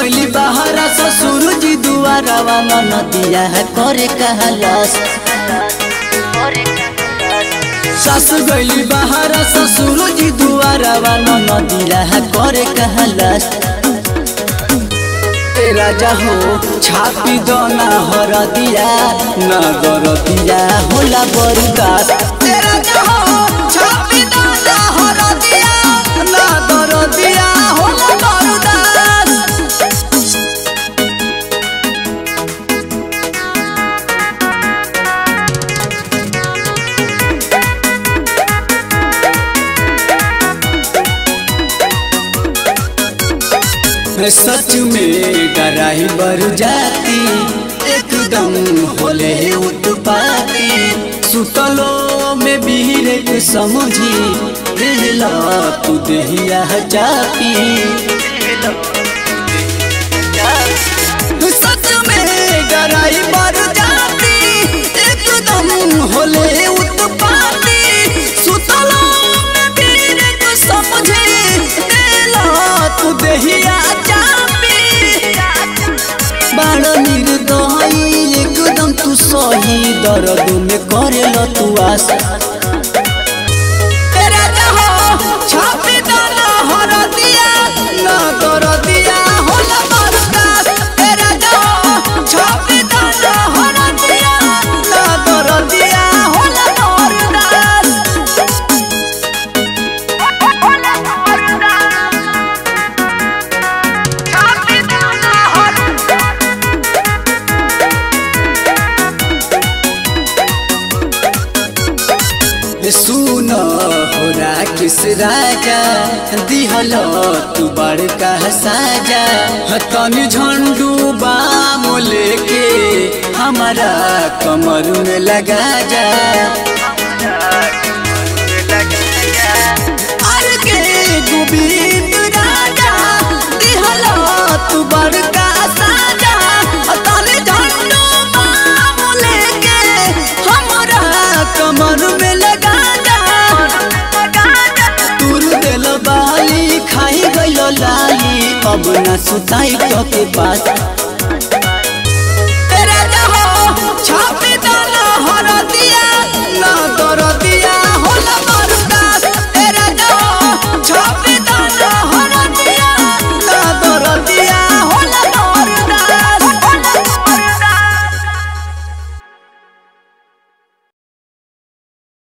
गईली बहरा ससुर जी दुआरा वाला नदिया है करे कहलास सास गईली बहरा ससुर जी दुआरा वाला नदिया है करे कहलास ए राजा हो छापी दोना हर दिया न गर दिया होला बरदास ए राजा हो छापी दोना हर दिया न गर दिया होला बरदास सच में डराई बर जाती एकदम होले उत्पाती सुतलो में बीरे के समझी दिला तू दहिया जाती सच में डराई बर जाती एकदम होले उत्पाती सुतलो में बीरे के समझी दिला तू दहिया चापी बाण निर्दयी एकदम तू सही दर्द में करेल तू आस तेरा जहो छापी डाला हर दिया न कर दिया होला बरदास तेरा जहो छापी डाला हर दिया न कर दिया होला बरदास सुन हो किस राजा दिहल तू बड़का साजा तनी झंडू बाम लेके हमारा कमर में लगा जा अरे के गोविंद राजा दिहल तू बड़का साजा तनी झंडू बाम लेके हमारा कमर में लगा जा तुर दिल बाली खाई गइल लाली अब ना सुताई तो के पास